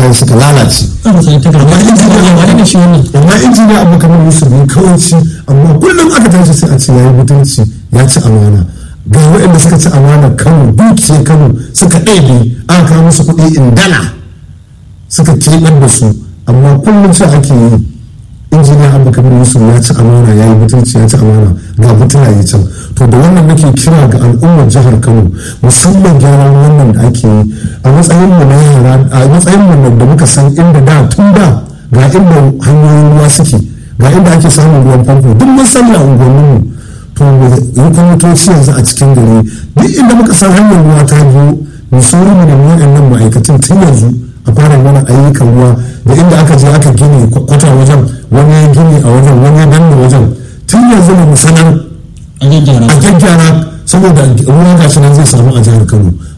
abubuwan suka lalace amma injiniya abu kamar yusuf ne kawai ci amma kullum aka tashi sai a ce ya yi mutunci ya ci amana ga waɗanda suka ci amana kano dukiyar kano suka ɗebe aka kawo musu kuɗi in dala suka keɓar da su amma kullum sai ake yi injiniya abu kamar yusuf ya ci amana ya yi mutunci ya ci amana ga mutuna ya can to da wannan nake kira ga al'ummar jihar kano musamman gyaran wannan da ake yi a matsayin mu na yara a matsayin mu da muka san inda da tun da ga inda hanyoyin ruwa suke ga inda ake samun ruwan famfo duk mun sani a unguwanninmu to yi kwamitoci yanzu a cikin gari duk inda muka san hanyar ruwa ta biyu mu sauri mu nemi waɗannan ma'aikatan tun yanzu a fara mana ayyukan ruwa da inda aka je aka gini kwata wajen wani ya gini a wajen wani ya danna wajen tun yanzu mu sanar a gyaggyara saboda ruwa gashi nan zai samu a jihar kano